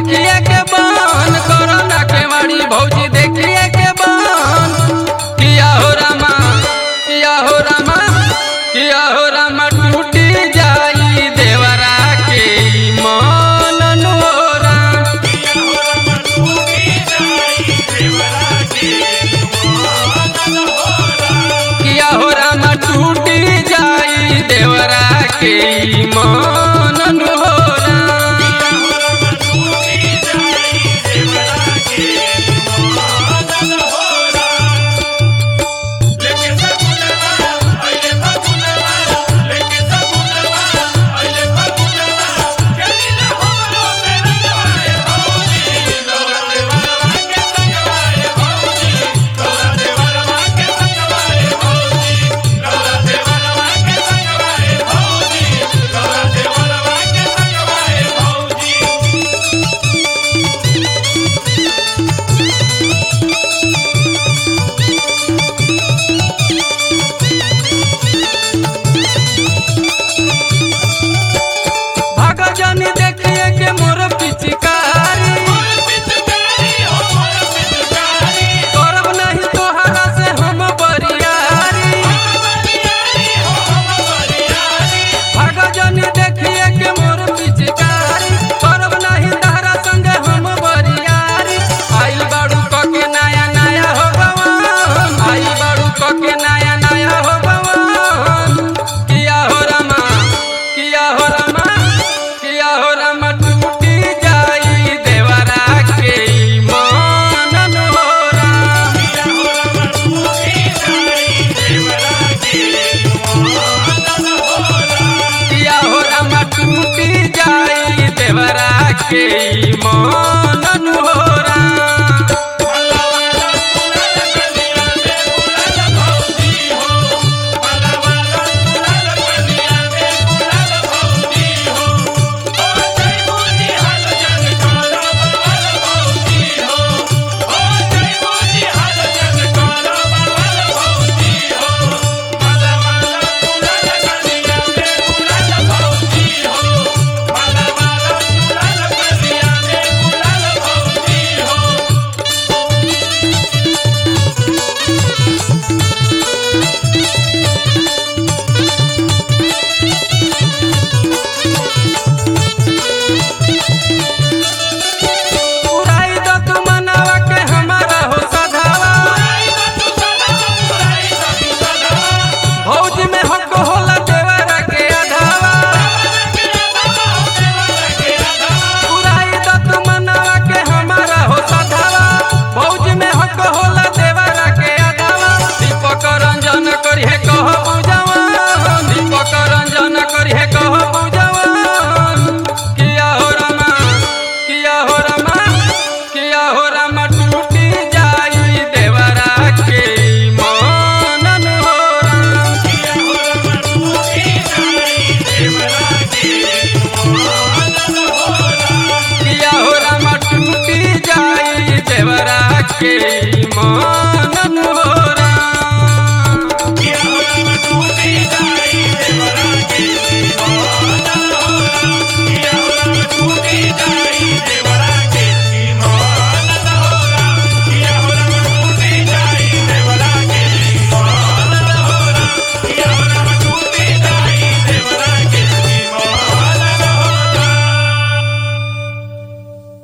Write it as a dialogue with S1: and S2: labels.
S1: देखिए के बन कोरोना के मारी भौजी देखिए के बन किया हो रामा किया हो रामा किया हो रामा टूटी जाई देवरा के मन नोरा किया हो रामा टूटी जाई देवरा के मन नोरा भगजनी देखिए के मोर पिचकारी करब नहीं तोहरा से हम बरियारी भगजनी देखिए के मोर पिचकारी करब नहीं तोहरा संगे हम बरियारी आइल बाड़ू कके नया नया हो गवन आइल बाड़ू कके नया नया हो गवन किया हो रमा किया हो रमा किया हो रमा टूटी जाई देवरा के मन नोरा किया हो रमा टूटी जाई देवरा के मन नोरा उड़ाई दो तू मनावा के हमारा हो सधावा भौज में हक होला देवरा के अधावा उड़ाई दो तू मनावा के हमारा हो सधावा भौज में हक होला देवरा के अधावा दीपक रंजन करिहे कह पूजवा दीपक रंजन करिहे कह पूजवा किया हो रमा किया हो रमा किया हो रमा टूटी जाई देवरा के मन नोरा किया हो रमा टूटी जाई देवरा के